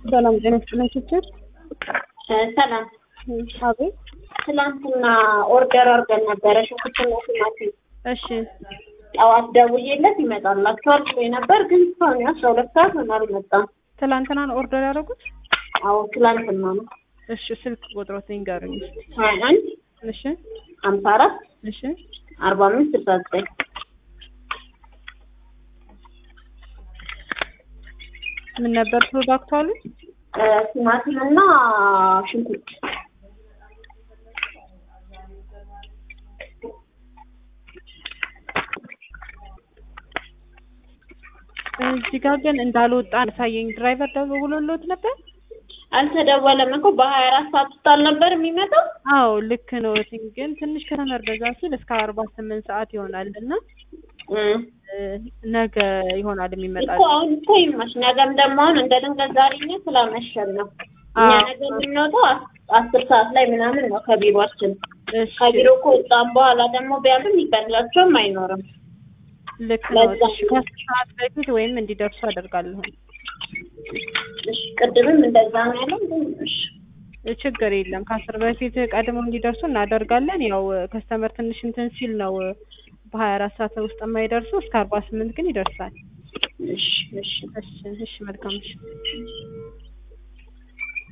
ሰላም ጤና ይስጥልኝ ችችር ሰላም አቤት ትላንትና ኦርደር አድርገን ነበረ ሽንኩርትና ቲማቲም እሺ ጠዋት ደውዬለት ይመጣላችኋል ብሎ ነበር ግን እስካሁን አስራ ሁለት ሰዓት ሆነ አልመጣም ትላንትና ነው ኦርደር ያደረጉት አዎ ትላንትና ነው እሺ ስልክ ቁጥሮት ንገሩኝ እስኪ ሀያ አንድ እሺ ሀምሳ አራት እሺ አርባ አምስት ስልሳ ዘጠኝ ምን ነበር ፕሮዳክቱ አሉ ቲማቲም እና ሽንኩርት እዚህ ጋር ግን እንዳልወጣ አሳየኝ ድራይቨር ደውሎልዎት ነበር አልተደወለም እኮ በሀያ አራት ሰዓት ውስጥ አልነበር የሚመጣው አዎ ልክ ነው ግን ትንሽ ከተመር በዛ ሲል እስከ አርባ ስምንት ሰዓት ይሆናል እና ነገ ይሆናል የሚመጣ እኮ አሁን እኮ ይመሽ ነገም ደግሞ አሁን እንደ ድንገት ዛሬ እኛ ስላመሸን ነው እኛ ነገ የምንወጣው አስር ሰዓት ላይ ምናምን ነው ከቢሮአችን እሺ ከቢሮ ከወጣን በኋላ ደግሞ ቢያልም ይቀርላቸውም አይኖርም ልክ ነው ለዛ እሺ ከአስር ሰዓት በፊት ወይም እንዲደርሱ አደርጋለሁ እሺ ቅድምም እንደዛ ነው ያለው ግን እሺ ችግር የለም ከአስር በፊት ቀድመው እንዲደርሱ እናደርጋለን ያው ከስተመር ትንሽ እንትን ሲል ነው በሀያ አራት ሰዓት ውስጥ የማይደርሱ እስከ አርባ ስምንት ግን ይደርሳል እሺ እሺ እሺ እሺ መልካም እሺ